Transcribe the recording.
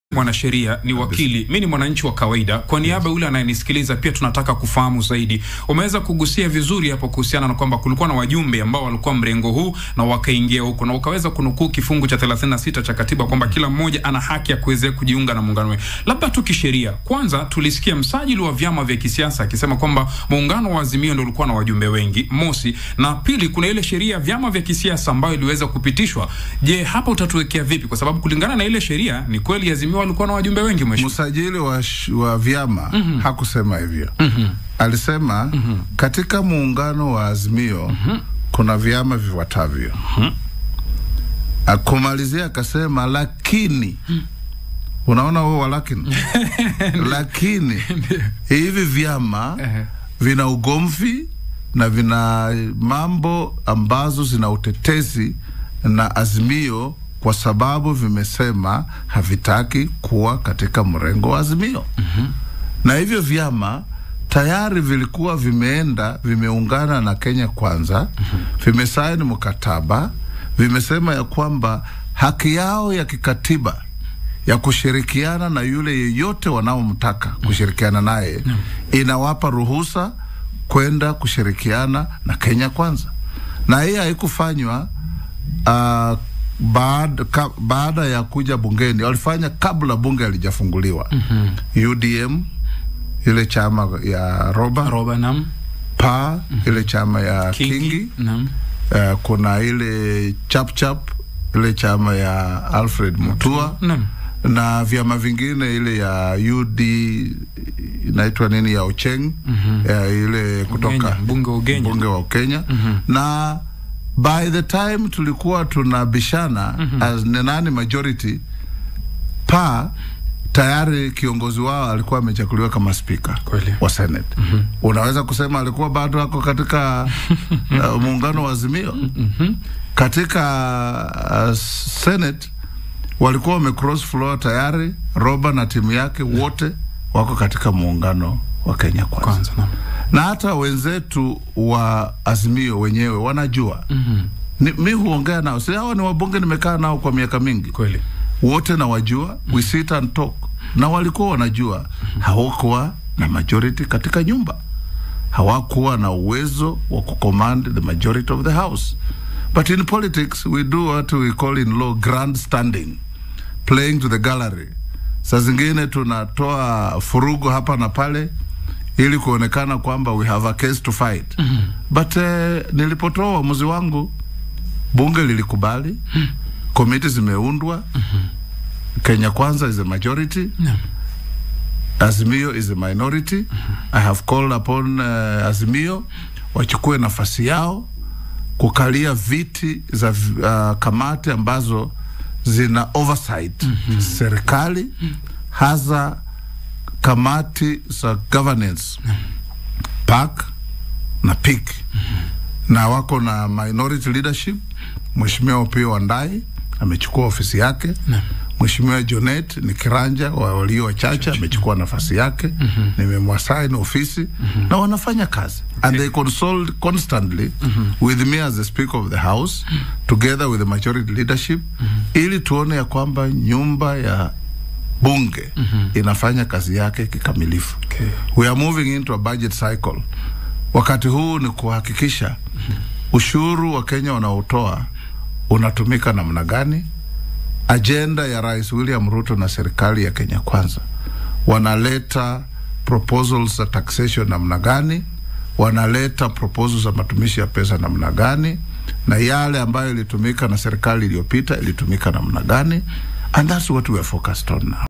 mwanasheria ni wakili, mi ni mwananchi wa kawaida. Kwa niaba yule anayenisikiliza, pia tunataka kufahamu zaidi. Umeweza kugusia vizuri hapo kuhusiana na kwamba kulikuwa na wajumbe ambao walikuwa mrengo huu na wakaingia huko, na ukaweza kunukuu kifungu cha 36 cha katiba kwamba kila mmoja ana haki ya kuweza kujiunga na muungano. Labda tu kisheria, kwanza tulisikia msajili wa vyama vya kisiasa akisema kwamba muungano wa Azimio ndio ulikuwa na wajumbe wengi, mosi, na pili, kuna ile sheria ya vyama vya kisiasa ambayo iliweza kupitishwa. Je, hapa utatuwekea vipi? Kwa sababu kulingana na ile sheria ni kweli Azimio walikuwa na wajumbe wengi mheshimiwa. Msajili wa, sh- wa vyama hakusema hivyo. Alisema katika muungano wa Azimio kuna vyama vifuatavyo. Akumalizia akasema lakini, unaona huo walakini, lakini hivi vyama Ehe. vina ugomvi na vina mambo ambazo zina utetezi na Azimio kwa sababu vimesema havitaki kuwa katika mrengo wa Azimio. Na hivyo vyama tayari vilikuwa vimeenda vimeungana na Kenya Kwanza, vimesaini mkataba, vimesema ya kwamba haki yao ya kikatiba ya kushirikiana na yule yeyote wanaomtaka kushirikiana naye inawapa ruhusa kwenda kushirikiana na Kenya Kwanza, na hii haikufanywa uh, baada, ka, baada ya kuja bungeni. Walifanya kabla bunge halijafunguliwa. UDM ile chama ya Roba Roba nam pa ile chama ya Kingi, nam uh, kuna ile Chapchap ile chama ya Alfred Mutua nam na vyama vingine ile ya UD inaitwa nini ya Ocheng ya ile kutoka Ugenya, mbunge wa Ugenya. mbunge wa Kenya na by the time tulikuwa tunabishana as ni nani majority pa tayari kiongozi wao alikuwa amechaguliwa kama spika Kweli. wa Senate. Unaweza kusema alikuwa bado ako katika uh, muungano wa Azimio. Katika uh, Senate walikuwa wamecross floor tayari. Roba na timu yake wote wako katika muungano wa Kenya Kwanza, kwanza nam na hata wenzetu wa Azimio wenyewe wanajua. Ni, mi huongea nao, si hawa ni wabunge, nimekaa nao kwa miaka mingi kweli wote nawajua, we sit and talk, na walikuwa wanajua hawakuwa na majority katika nyumba, hawakuwa na uwezo wa kucommand the majority of the house. But in politics we do what we call in law grandstanding, playing to the gallery. Saa zingine tunatoa furugu hapa na pale ili kuonekana kwamba we have a case to fight. But eh, nilipotoa uamuzi wangu bunge lilikubali, komiti zimeundwa, Kenya Kwanza is a majority, Naam. Azimio is a minority. I have called upon uh, Azimio wachukue nafasi yao kukalia viti za uh, kamati ambazo zina oversight serikali, hasa kamati za governance PAC na PIK na wako na minority leadership. Mheshimiwa Opiyo Wandayi amechukua ofisi yake. Mheshimiwa Jonet ni kiranja wa walio wachache amechukua nafasi yake. Nimemwasaini ofisi na wanafanya kazi and they consult constantly with me as the speaker of the house together with the majority leadership ili tuone ya kwamba nyumba ya bunge inafanya kazi yake kikamilifu. Okay. We are moving into a budget cycle. Wakati huu ni kuhakikisha ushuru wa Kenya wanaotoa unatumika namna gani. Ajenda ya Rais William Ruto na serikali ya Kenya Kwanza wanaleta proposals za taxation namna gani, wanaleta proposals za matumishi ya pesa namna gani, na yale ambayo ilitumika na serikali iliyopita ilitumika namna gani, and that's what we are focused on now.